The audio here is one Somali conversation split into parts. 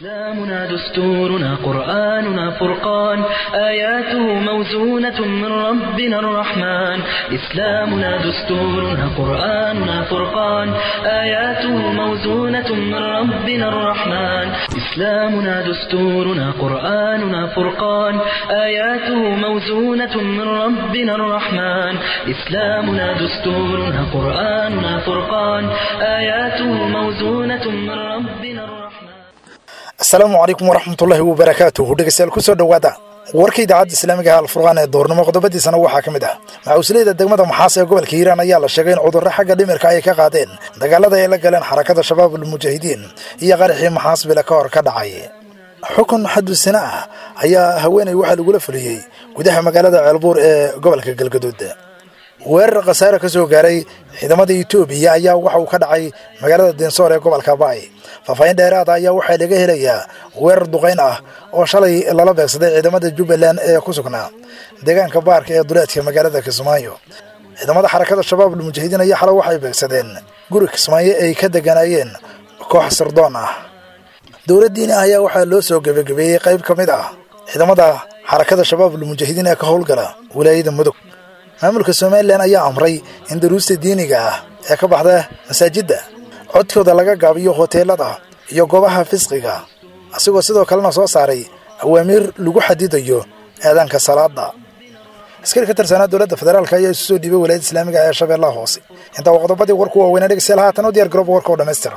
إسلامنا دستورنا قرآننا فرقان آياته موزونة من ربنا الرحمن إسلامنا دستورنا قرآننا فرقان آياته موزونة من ربنا الرحمن إسلامنا دستورنا قرآننا فرقان آياته موزونة من ربنا الرحمن إسلامنا دستورنا قرآننا فرقان آياته موزونة من ربنا الرحمن asalaamu calaykum waraxmatullaahi wabarakaatuhu dhegeystayaal kusoo dhowaada warka idaacadda islaamiga ah alfurqaan ee doornimo qodobadiisana waxaa ka mid ah maxuusleyda degmada maxaas ee gobolka hiiraan ayaa la sheegay in cudurro xagga dhimirka ay ka qaadeen dagaalada ay la galeen xarakada shabaabul mujaahidiin iyo qaraxii maxaas bile ka hor ka dhacay xukun xadusina ah ayaa haweenay waxaa lagula fuliyey gudaha magaalada ceelbuur ee gobolka galgaduud weerar khasaare ka soo gaaray ciidamada etoobiya ayaa waxa uu ka dhacay magaalada densoor ee gobolka baay faahfaahin dheeraada ayaa waxaa laga helayaa weerar duqayn ah oo shalay lala beegsaday ciidamada jubbaland ee ku sugnaa deegaanka baarka ee duleedka magaalada kismaayo ciidamada xarakada shabaabul mujaahidiin ayaa xalay waxay beegsadeen guri kismaayo ay ka deganaayeen koox sirdoon ah dowladdiini ah ayaa waxaa loo soo gebagabeeyey qayb ka mid ah ciidamada xarakada shabaabul mujaahidiin ee ka howlgala wilaayada mudug maamulka somalilan ayaa amray in daruusta diiniga ah ee ka baxda masaajidda codkooda laga gaabiyo hoteelada iyo goobaha fisqiga asigoo sidoo kalena soo saaray awaamiir lagu xadidayo aadaanka salaada askari ka tirsanaa dowladda federaalk ayaa isu soo dhiibay walaayadda islaamiga ee shabeellaha hoose intaa waa qodobadii warku waaweynaa dhegeystayaal haatan u diyar garooba warka oo dhammaystiran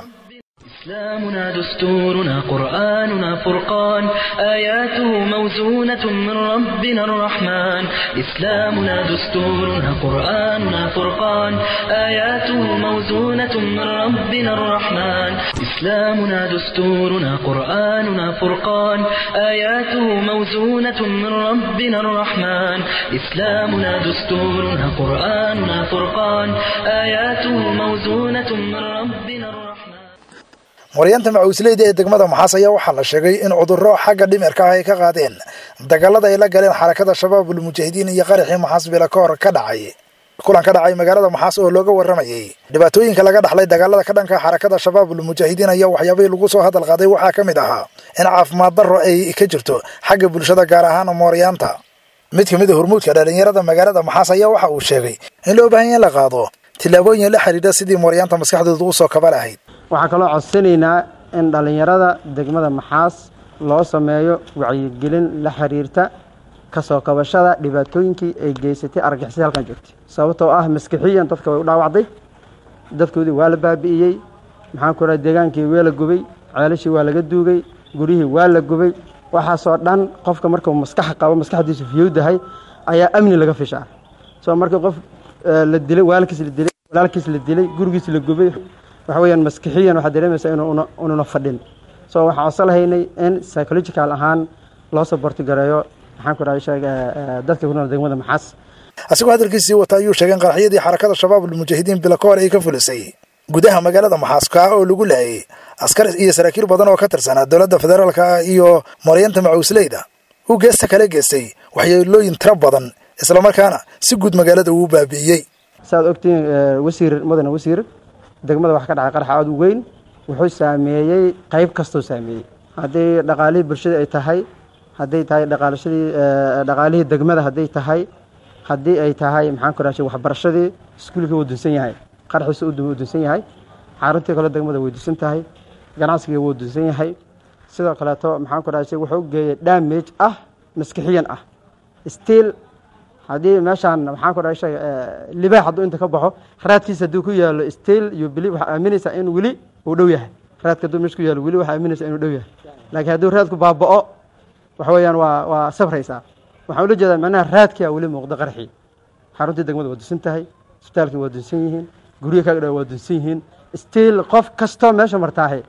إسلامنا دستورنا قرآننا فرقان آياته موزونة من ربنا الرحمن إسلامنا دستورنا قرآننا فرقان آياته موزونة من ربنا الرحمن إسلامنا دستورنا قرآننا فرقان آياته موزونة من ربنا الرحمن إسلامنا دستورنا قرآننا فرقان آياته موزونة من ربنا الرحمن waryaanta macuusleyda ee degmada maxaas ayaa waxaa la sheegay in cudurro xagga dhimirka ah ay ka qaadeen dagaalada ay la galeen xarakada shabaabul mujaahidiin iyo qaraxii maxaas bila ka hor ka dhacay kulan ka dhacay magaalada maxaas oo looga warramayey dhibaatooyinka laga dhaxlay dagaalada ka dhanka xarakada shabaabul mujaahidiin ayaa waxyaabihii lagu soo hadal qaaday waxaa ka mid ahaa in caafimaad darro ay ka jirto xagga bulshada gaar ahaan mooryaanta mid ka mid a hormuudka dhallinyarada magaalada maxaas ayaa waxa uu sheegay in loo baahan ya in la qaado tillaabooyin la xidhiidha sidii mooryaanta maskaxdooda u soo kaba lahayd waxaan kaloo codsanaynaa in dhallinyarada degmada maxaas loo sameeyo wacyigelin la xiriirta kasoo kabashada dhibaatooyinkii ay geysatay argixisay halkan joogtay sababtoo ah maskixiyan dadka way u dhaawacday dadkoodii waa la baabi'iyey maxaan ku raha deegaankii waa la gubay ceelashii waa laga duugay guryihii waa la gubay waxaasoo dhan qofka markuu maskax qabo maskaxdiisu fiyowdahay ayaa amni laga fishaa soo markii qof la dilay waalkiis la dilay walaalkiis la dilay gurigiis la gubay waxa weyaan maskixiyan waxaad dareemaysaa inuu ununa fadhin so waxaan codsolahaynay in psychological ahaan loo saborti gareeyo maxaan ku dhahay sheeg dadka ku nool degmada maxaas asigoo hadalkiisii wata ayuu sheegay in qaraxyadii xarakada shabaabul mujaahidiin bila ka hor ay ka fulisay gudaha magaalada maxaas kaa oo lagu laayay askar iyo saraakiil badan oo ka tirsanaa dowladda federaalka iyo marayanta macuusleyda uu geesta kala geestay waxyeelooyin tiro badan islamarkaana si guud magaalada uu baabi'iyey saaad ogtihiin wasiir mudane wasiir degmada wax ka dhacay qarax aada u weyn wuxuu saameeyey qayb kastoo saameeyey haddii dhaqaalihii bulshada ay tahay hadday tahay dhaqaalashadii dhaqaalihii degmada hadday tahay haddii ay tahay maxaan ku rahshay waxbarashadii iskuulkii wuu dunsan yahay qaraxiisa u dunsan yahay xaruntii kale degmada way dunsan tahay ganacsigii wuu dunsan yahay sidoo kaleeto maxaan ku rahshay wuxuu geeyey damage ah maskixiyan ah stiil haddii meeshaan maxaan ku dhashay libaax hadduu inta ka baxo raadkiisa hadduu ku yaalo stiil iyo bili waxaa aaminaysaa in weli uu dhow yahay raadka hadduu meesha ku yaalo weli waxaa aaminaysaa inuu dhow yahay laakiin hadduu raadku baaba'o waxa weeyaan waa waa safraysaa waxaan ula jeedaa macnaha raadkia weli muuqda qarxii xaruntii degmada waa dunsan tahay isbitaalkii waa dunsan yihiin guryo kaaga dha waa dunsan yihiin stiil qof kastoo meesha martaahe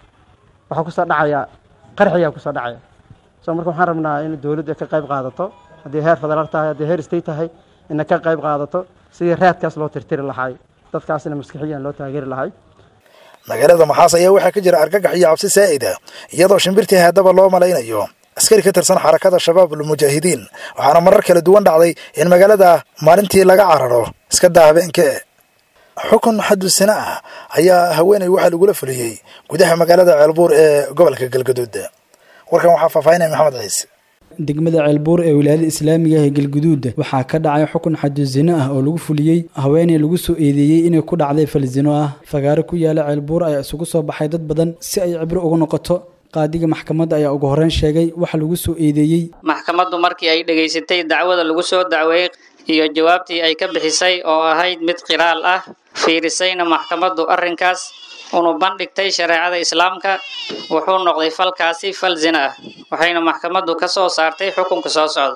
waxaa kusoo dhacaya qarxiyaa kusoo dhacaya so marka waxaan rabnaa in dowladdu ay ka qayb qaadato haddii heer federaal tahay haddii heer state tahay ina ka qayb qaadato sidii raadkaas loo tirtiri lahay dadkaasna maskixiyan loo taageeri lahay magaalada maxaas ayaa waxaa ka jira argagax iyo cabsi saa'ida iyadoo shimbirtii haddaba loo malaynayo askari ka tirsan xarakada shabaabul mujaahidiin waxaana marar kala duwan dhacday in magaalada maalintii laga cararo iska daa habeenkee xukun xadusina ah ayaa haweeney waxaa lagula fuliyey gudaha magaalada ceelbuur ee gobolka galgaduud warkan waxaa faahfaahinaya maxamed ciise degmada ceelbuur ee wilaayada islaamiga ee galguduuda waxaa ka dhacay xukun xadusino ah oo lagu fuliyey haweeney lagu soo eedeeyey inay ku dhacday falsino ah fagaaro ku yaala ceelbuur ayaa isugu soo baxay dad badan si ay cibro uga noqoto qaadiga maxkamadda ayaa ugu horreyn sheegay waxa lagu soo eedeeyey maxkamaddu markii ay dhegaysatay dacwada lagu soo dacweeyey iyo jawaabtii ay ka bixisay oo ahayd mid qiraal ah fiirisayna maxkamaddu arrinkaas unu bandhigtay shareecada islaamka wuxuu noqday falkaasi fal zina ah waxayna maxkamaddu ka soo saartay xukunka soo socda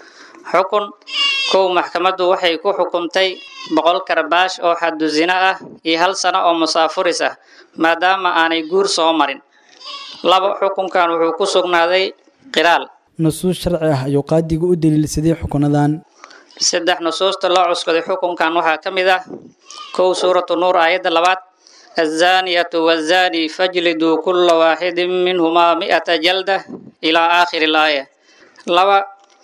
xukun kow maxkamaddu waxay ku xukuntay boqol karbaash oo xaddu zina ah iyo hal sano oo musaafuris ah maadaama aanay guur soo marin laba xukunkan wuxuu ku sugnaaday qiraal nusuus sharci ah ayuu qaadigu u daliilsaday xukunadan saddex nusuusta loo cuskaday xukunkan waxaa ka mid ah kow suuratu nuur aayadda labaad الزانية والزاني فاجلدوا كل واحد منهما مئة جلدة إلى آخر الآية لوا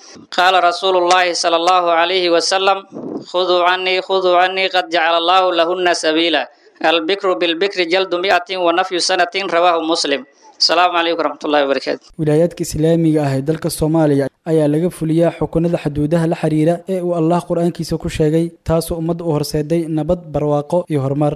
قال رسول الله صلى الله عليه وسلم خذوا عني خذوا عني قد جعل الله لهن سبيلا البكر بالبكر جلد مئة ونفي سنة رواه مسلم السلام عليكم ورحمة الله وبركاته wilaayaadka islaamiga ah ee dalka soomaaliya ayaa laga fuliyaa xukunada xuduudaha la xiriira ee uu allah qur-aankiisa ku sheegay taasoo ummadda u horseeday nabad barwaaqo iyo horumar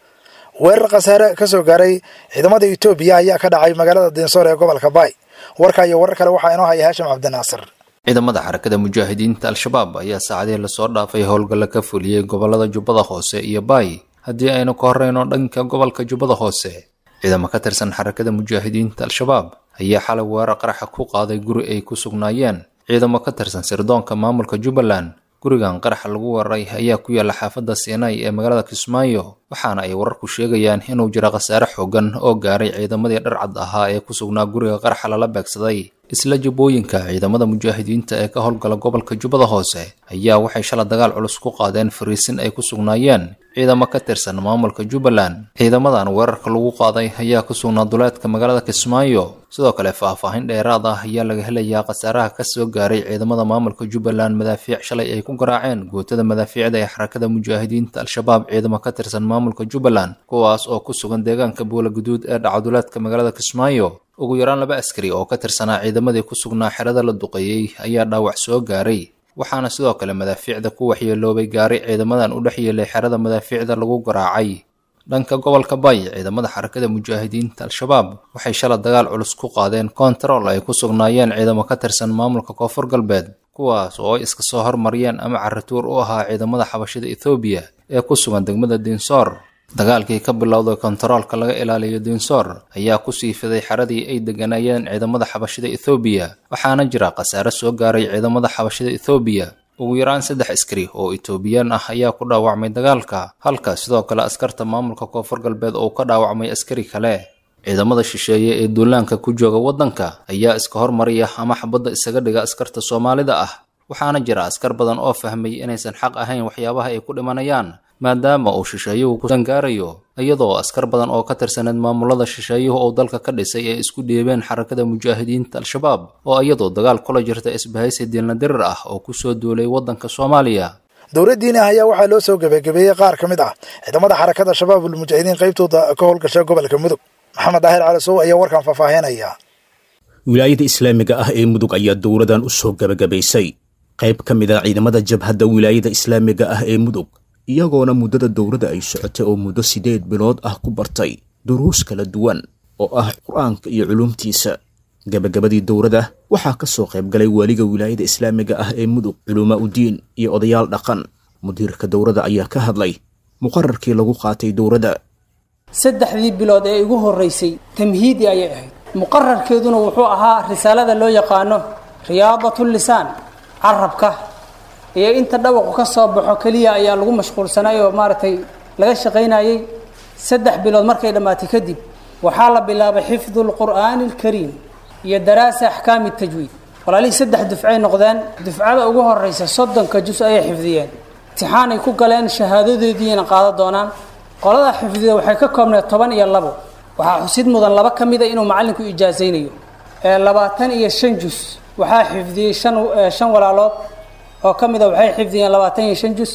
weerar khasaare ka soo gaaray ciidamada etoobiya ayaa ka dhacay magaalada dinsoor ee gobolka baay warka iyo warar kale waxaa inoo haya haashim cabdinaasir ciidamada xarakada mujaahidiinta al-shabaab ayaa saacadihii lasoo dhaafay howlgalla ka fuliyey gobolada jubbada hoose iyo baay haddii aynu ka horreyno dhanka gobolka jubbada hoose ciidamo ka tirsan xarakada mujaahidiinta al-shabaab ayaa xalay weerar qaraxa ku qaaday guri ay ku sugnaayeen ciidamo ka tirsan sirdoonka maamulka jubbaland gurigan qaraxa lagu weeraray ayaa ku yaalla xaafadda siinay ee magaalada kismaayo waxaana ay wararku sheegayaan inuu jiro khasaare xoogan oo gaaray ciidamadii dharcad ahaa ee ku sugnaa guriga qaraxa lala beegsaday isla jabooyinka ciidamada mujaahidiinta ee ka howlgala gobolka jubbada hoose ayaa waxay shala dagaal culus ku qaadeen fariisin ay ku sugnaayeen ciidamo ka tirsan maamulka jubbaland ciidamadan weerarka lagu qaaday ayaa ku sugnaa duleedka magaalada kismaayo sidoo kale faahfaahin dheeraad ah ayaa laga helayaa khasaaraha ka soo gaaray ciidamada maamulka jubbaland madaafiic shalay ay ku garaaceen gootada madaafiicda ee xarakada mujaahidiinta al-shabaab ciidamo ka tirsan maamulka jubbaland kuwaas oo ku sugan deegaanka buula guduud ee dhacaduleedka magaalada kismaayo ugu yaraan laba askari oo ka tirsanaa ciidamadii ku sugnaa xerada la duqeeyey ayaa dhaawac soo gaaray waxaana sidoo kale madaafiicda ku waxyeeloobay gaaray ciidamadan u dhex yeelay xerada madaafiicda lagu garaacay dhanka gobolka bay ciidamada xarakada mujaahidiinta al-shabaab waxay shala dagaal culus ku qaadeen koontarool ay ku sugnaayeen ciidamo ka tirsan maamulka koonfur galbeed kuwaas oo ay iska soo hormariyeen ama caratuur u ahaa ciidamada xabashida ethoobiya ee ku sugan degmada dinsoor dagaalkii ka bilowday kontaroolka laga ilaaliyo dinsoor ayaa ku sii fiday xeradii ay deganayeen ciidamada xabashida ethoobiya waxaana jira khasaare soo gaaray ciidamada xabashida ethoobiya ugu yaraan saddex askari oo etoobiyaan ah ayaa ku dhaawacmay dagaalka halka sidoo kale askarta maamulka koonfur galbeed oo ka dhaawacmay askari kale ciidamada shisheeye ee duulaanka ku jooga waddanka ayaa iska hormariya ama xabadda isaga dhiga askarta soomaalida ah waxaana jira askar badan oo fahmay inaysan xaq ahayn waxyaabaha ay ku dhimanayaan maadaama uu shisheeyuhu ku sangaarayo iyadoo askar badan oo ka tirsaneed maamulada shisheeyuhu uu dalka ka dhisay ee isku dhiibeen xarakada mujaahidiinta al-shabaab oo iyadoo dagaal kula jirta isbahaysi diilna dirir ah oo kusoo duulay waddanka soomaaliya dowladdiini ah ayaa waxaa loo soo gebagabeeyey qaar ka mid ah ciidamada xarakada shabaab ulmujaahidiin qaybtooda ka howlgasha gobolka mudug maxamed daahir calisow ayaa warkan faahfaahinaya wilaayada islaamiga ah ee mudug ayaa dowladan u soo gebagabaysay qayb ka mid a ciidamada jabhadda wilaayada islaamiga ah ee mudug iyagoona muddada dowladda ay socotay oo muddo siddeed bilood ah ku bartay duruus kala duwan oo ah qur-aanka iyo culuumtiisa gebagabadii dowladda waxaa ka soo qayb galay waaliga wilaayada islaamiga ah ee mudug culumaa udiin iyo odayaal dhaqan mudiirka dowladda ayaa ka hadlay muqararkii lagu qaatay dowladda saddexdii bilood ee igu horreysay tamhiidi ayay ahayd muqararkeeduna wuxuu ahaa risaalada loo yaqaano riyaadatu lisaan carabka iyo inta dhawaqu ka soo baxo keliya ayaa lagu mashquulsanay oo maaragtay laga shaqaynayey saddex bilood markay dhammaatay kadib waxaa la bilaabay xifdu lqur'aani alkariim iyo daraasa axkaami tajwiid walaalihii saddex dufcay noqdeen dufcada ugu horeysa soddonka jus ayay xifdiyeen imtixaanay ku galeen shahaadadoodiina qaadan doonaan qolada xifdida waxay ka koobneed toban iyo labo waxaa xusid mudan laba ka mida inuu macallinku ijaasaynayo ee labaatan iyo shan jus waxaa xifdiyey shan shan walaalood oo ka mida waxay xifdiyeen labaatan iyo shan jus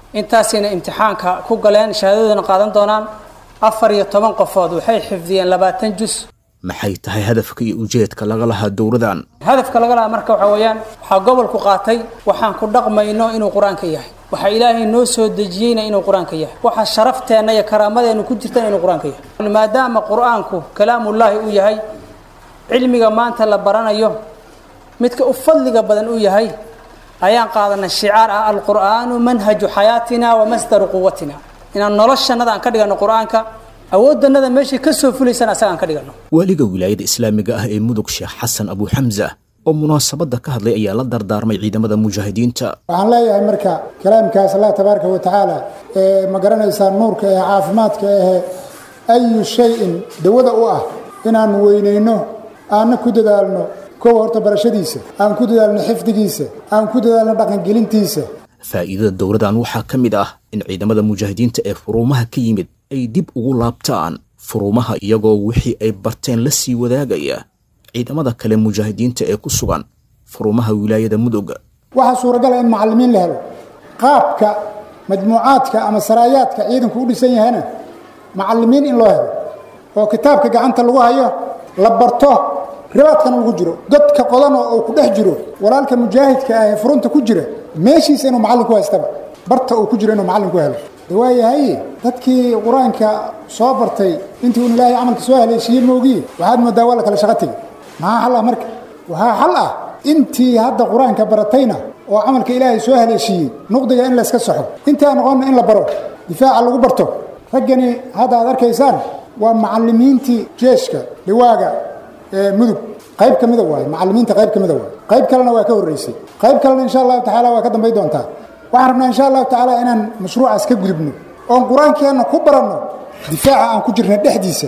intaasayna imtixaanka ku galeen shahaadadoodana qaadan doonaan afar iyo toban qofood waxay xifdiyeen labaatan jus maxay tahay hadafka iyo ujeedka laga lahaa dowradan hadafka laga lahaa marka waxaa weeyaan waxaa gobolku qaatay waxaan ku dhaqmayno inuu qur-aanka yahay waxaa ilaahay noo soo dejiyeyna inuu qur-aanka yahay waxa sharafteenna iyo karaamadeennu ku jirtana inuu qur-aanka yahay maadaama qur-aanku kalaamullaahi uu yahay cilmiga maanta la baranayo midka u fadliga badan uu yahay ayaan qaadanay shicaar ah alqur'aanu manhaju xayaatina wa masdaru quwatina inaan noloshannada aan ka dhigano qur-aanka awoodannada meeshay ka soo fulaysana asaga aan ka dhigano waaliga wilaayada islaamiga ah ee mudug sheekh xasan abu xamza oo munaasabadda ka hadlay ayaa la dardaarmay ciidamada mujaahidiinta waxaan leeyahay marka kalaamkaas allah tabaaraka wa tacaala ee ma garanaysaa nuurka ee caafimaadka ahe ayu shay-in dawada u ah inaan weynayno aanna ku dadaalno kow horta barashadiisa aan ku dadaalno xifdigiisa aan ku dadaalno dhaqangelintiisa faa'iidada dowladan waxaa ka mid ah in ciidamada mujaahidiinta ee furuumaha ka yimid ay dib ugu laabtaan furuumaha iyagoo wixii ay barteen la sii wadaagaya ciidamada kale mujaahidiinta ee ku sugan furuumaha wilaayada mudug waxaa suuragala in macallimiin la helo qaabka majmuucaadka ama saraayaadka ciidanku u dhisan yahayna macallimiin in loo helo oo kitaabka gacanta lagu hayo la barto ribaadkana lagu jiro godka qodanoo uu ku dhex jiro walaalka mujaahidka ah ee furunta ku jira meeshiisa inuu macallin ku haystaba barta uu ku jiro inuu macallin ku helo de waayahay dadkii qur-aanka soo bartay intii uun ilaahay camalka soo haleeshiiyey moogiye waxaad moodaa waa la kala shaqo tegey maxaa xal ah marka waxaa xal ah intii hadda qur-aanka baratayna oo camalka ilaahay soo haleeshiiyey nuqdiga in layska saxo intii aan noqonna in la baro difaaca lagu barto raggani hadda aad arkaysaan waa macallimiintii jeeshka liwaaga mudug qayb ka mida waaye macallimiinta qayb ka mida waaye qayb kalena waa ka horreysay qayb kalena insha allahu tacaala waa ka dambay doontaa waxaan rabnaa insha allahu tacaala inaan mashruucaas ka gudubno oon qur-aankeenna ku baranno difaaca aan ku jirna dhexdiisa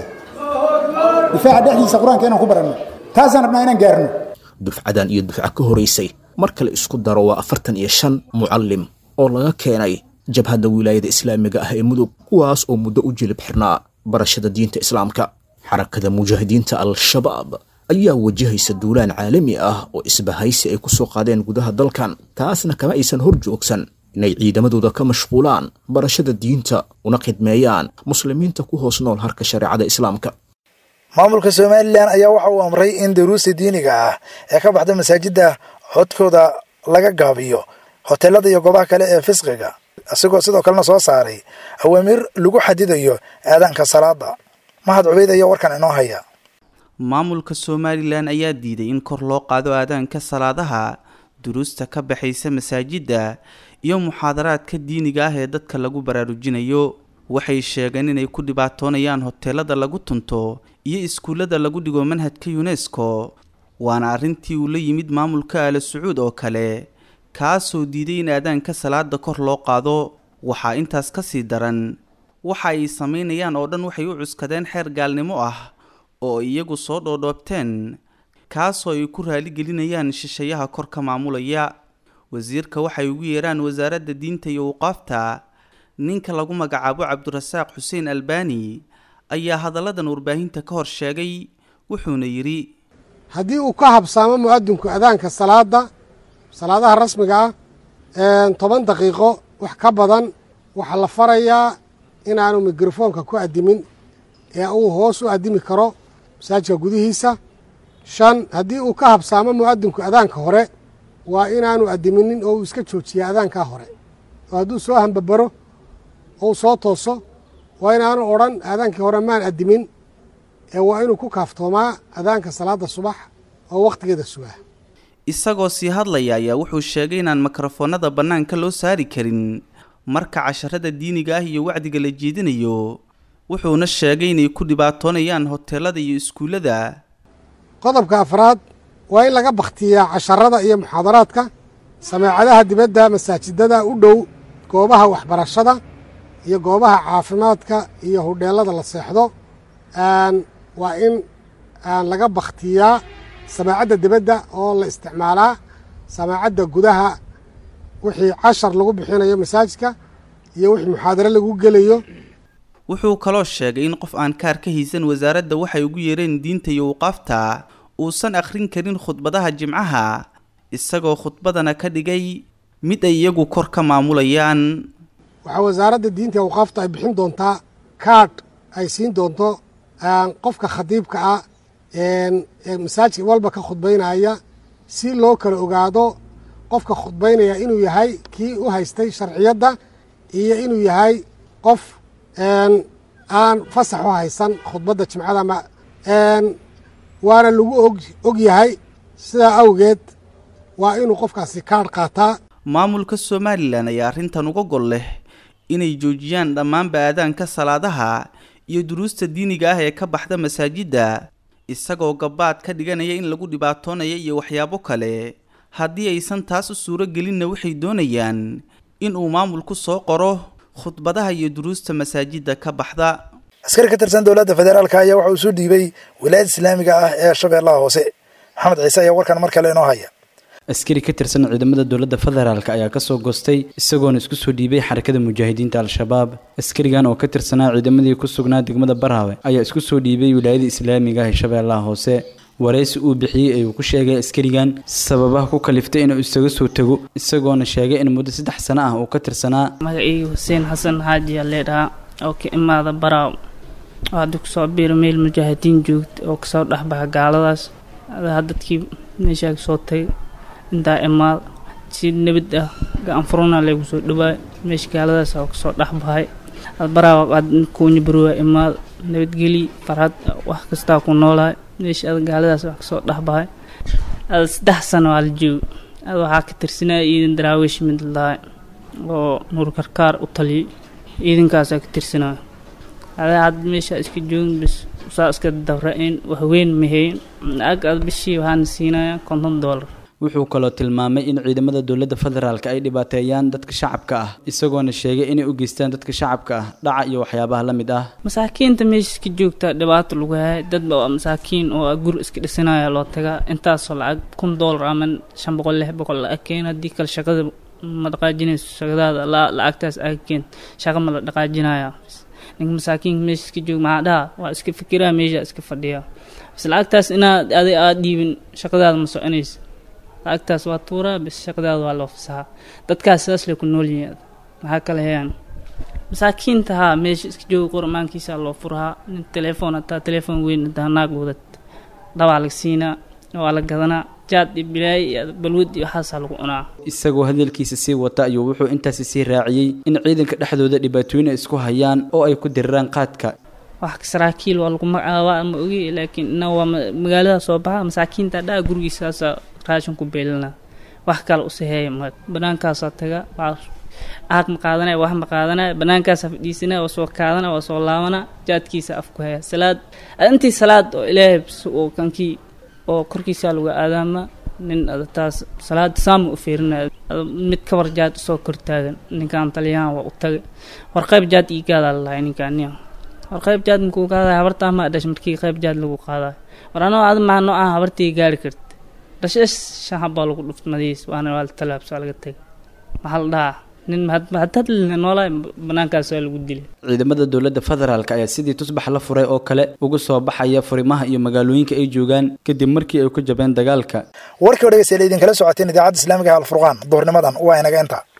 difaaca dhexdiisa qur-aanka inaan ku baranno taasaan rabnaa inaan gaarno dufcadan iyo dufca ka horaysay mar kale isku daro waa afartan iyo shan mucallim oo laga keenay jabhadda wilaayada islaamiga ah ee mudug kuwaas oo muddo u jilib xirnaa barashada diinta islaamka xarakada mujaahidiinta al-shabaab ayaa wajahaysa duulaan caalami ah oo isbahaysi ay ku soo qaadeen gudaha dalkan taasna kama aysan hor joogsan inay ciidamadooda ka mashquulaan barashada diinta una khidmeeyaan muslimiinta ku hoos nool harka shareecada islaamka maamulka somalilan ayaa waxa uu amray in daruusta diiniga ah ee ka baxda masaajidda codkooda laga gaabiyo hoteelada iyo goobaha kale ee fisqiga isagoo sidoo kalena soo saaray awaamiir lagu xadidayo aadaanka salaada mahad cubeyd ayaa warkan inoo haya maamulka somalilan ayaa diiday in kor loo qaado aadaanka salaadaha duruusta ka baxaysa masaajidda iyo muxaadaraadka diiniga ah ee dadka lagu baraarujinayo waxay sheegeen inay ku dhibaatoonayaan hoteelada lagu tunto iyo iskuullada lagu dhigo manhajka yunesko waana arrintii uu la yimid maamulka aala sacuud oo kale kaasoo diiday in aadaanka salaada kor loo qaado waxaa intaas ka sii daran waxa ay samaynayaan oo dhan waxay u cuskadeen xeer gaalnimo ah oo iyagu soo dhoodhoobteen kaasoo ay ku raaligelinayaan shishayaha kor ka maamulaya wasiirka waxay ugu yeeraan wasaaradda diinta iyo awqaafta ninka lagu magacaabo cabdirasaaq xuseen albani ayaa hadalladan warbaahinta ka hor sheegay wuxuuna yidhi haddii uu ka habsaamo mu'adinku adaanka salaada salaadaha rasmiga ah toban daqiiqo wax ka badan waxaa la farayaa inaanu mikrofoonka ku addimin ee uu hoos u addimi karo masaajidka gudihiisa shan haddii uu ka habsaamo mu'adinku adaanka hore waa inaanu addiminin oo uu iska joojiya adaankaa hore oo hadduu soo hambabaro oo uu soo tooso waa inaanu odhan aadaankii hore maan addimin ee waa inuu ku kaaftoomaa adaanka salaadda subax oo wakhtigeeda sugaa isagoo sii hadlaya ayaa wuxuu sheegay inaan mikrofoonada bannaanka loo saari karin marka casharada diiniga ah iyo wacdiga la jeedinayo wuxuuna sheegay inay ku dhibaatoonayaan hoteelada iyo iskuullada qodobka afraad waa in laga bakhtiyaa casharada iyo muxaadaraadka sameecadaha dibadda masaajidada u dhow goobaha waxbarashada iyo goobaha caafimaadka iyo hudheellada la seexdo waa in laga bakhtiyaa samaacadda dibadda oo la isticmaalaa samaacadda gudaha wixii cashar lagu bixinayo masaajidka iyo wixii muxaadaro lagu gelayo wuxuu kaloo sheegay in qof aan kaar ka haysan wasaaradda waxay ugu yeereen diinta iyo waqaafta uusan akhrin karin khudbadaha jimcaha isagoo khudbadana ka dhigay mid ay iyagu kor ka maamulayaan waxaa wasaaradda diinta iyo awqaafta ay bixin doontaa kaadh ay siin doonto qofka khadiibka ah ee masaajid walba ka khudbaynaya si loo kala ogaado qofka khudbaynaya inuu yahay kii u haystay sharciyadda iyo inuu yahay qof aan fasax u haysan khudbadda jimcada ma waana lagu og og yahay sidaa awgeed waa inuu qofkaasi kaadh qaataa maamulka somalilan ayaa arrintan uga gol leh inay joojiyaan dhammaanba aadaanka salaadaha iyo duruusta diiniga ah ee ka baxda masaajidda isagoo gabaad ka dhiganaya in lagu dhibaatoonaya iyo waxyaabo kale haddii aysan taas u suuro gelinna waxay doonayaan in uu maamulku soo qoro khudbadaha iyo duruusta masaajidda ka baxda askari ka tirsan dowladda federaalka ayaa waxa uu soo dhiibay wilaayada islaamiga ah ee shabeellaha hoose maxamed ciise ayaa warkan mar kale inoo haya askari ka tirsan ciidamada dowladda federaalk ayaa kasoo goostay isagoona isku soo dhiibay xarakada mujaahidiinta al-shabaab askarigan oo ka tirsanaa ciidamadii ku sugnaa degmada baraawe ayaa isku soo dhiibay wilaayada islaamiga ah ee shabeellaha hoose waraysi uu bixiyey ayuu ku sheegay askarigan sababaha ku kaliftay inuu isaga soo tago isagoona sheegay in muddo saddex sano ah uu ka tirsanaa magacaygu xuseen xasan xaaji aa leedhahaa oo ka imaada baraaw oo hadda kusoo biiro meel mujaahidiin joogta oo kasoo dhexbaxa gaaladaas adaa dadkii meeshaa kasoo tagay intaa imaad si nabad ah gacan furuna laygu soo dhawaay meesha gaaladaas oo kasoo dhexbahay baraaw aad kuunya baruwa imaad nabadgeli farxad wax kastaa ku noolahay meesha ada gaaladaas wax kasoo dhexbahay ada saddex sano waa la joogo ada waxaa ka tirsanaya ciidan daraawiish mid lahay oo nuur karkaar u taliyay ciidankaasaa ka tirsanaya ada had meesha iska joogin bis saa iska dabra-een waxweyn mahayn ag ad bishii waxaana siinaya konton doolar wuxuu kaloo tilmaamay in ciidamada dowladda federaalk ay dhibaateeyaan dadka shacabka ah isagoona sheegay inay u geystaan dadka shacabka ah dhaca iyo waxyaabaha la mid ah masaakiinta meesha iska joogta dhibaato lagu hayay dad waa masaakiin oo gur iska dhisanaya loo tagaa intaasoo lacag kun doolar ama shan boqol lix boqol lacag keen haddii kale shaqada ma dhaqaajinayso shaqadaada lacagtaas aaga keen shaqa ma la dhaqaajinaya ninka masaakiinka meesha iska joog maxaa dhaha waa iska fikiraha meesha iska fadhiya bas lacagtaas inaad aday aad dhiibin shaqadaada ma soconaysa lacagtaas waa tuuraa bis shaqadaada waa loo fasaxaa dadkaas sidaas lay ku nool yihiin maxaa kale hayaan masaakiinta haa meesha iska jooga qormaankiisa loo furahaa nin telefoon hataa telefoon weyn hadaa naag wadad dhabaa laga siinaa waa la gadanaa jaad iyo bilaay iyo balwad iyo waxaasaa lagu cunaa isagoo hadalkiisa sii wata ayuu wuxuu intaasi sii raaciyey in ciidanka dhexdooda dhibaatooyin ay isku hayaan oo ay ku diriraan qaadka wax saraakiil waa lagu magacaabaa ma ogi laakiin ina waa magaalada soo baxa masaakiinta dhaa gurigiisaasa raashin ku beelina wax kale usaheeya ma banaankaasaa taga aaq ma qaadanaya wax ma qaadanaya banaankaasaa fadhiisanaya waa soo kaadanaya waa soo laabanaa jaadkiisa afku haya salaad intii salaad oo ilaahay oo kankii oo korkiisaa lagu aadaama nin taas salaada saama u fiirinaya mid kabar jaad usoo kortaagan ninkan taliyaan waa u tagay warqayb jaad ii gaadaa lalahay ninkaan war qayb jaad makuu qaadayo habartaa maa dhash markii qayb jaad lagu qaadayo war anoo ad maa noo ah habartii gaari karta dhashash shan habbaa lagu dhuft madiis waana waa la talaabsaa laga tegay maxaa la dhahaa nin hadhadlina noolaa banaankaas waa lagu dilay ciidamada dowladda federaalk ayaa sidii tusbax la furay oo kale uga soo baxaya furimaha iyo magaalooyinka ay joogaan kadib markii ay ku jabeen dagaalka warkii o dhegeystayaal idinkala socoteen idaacadda islaamiga alfurqaan duhurnimadan waa inaga inta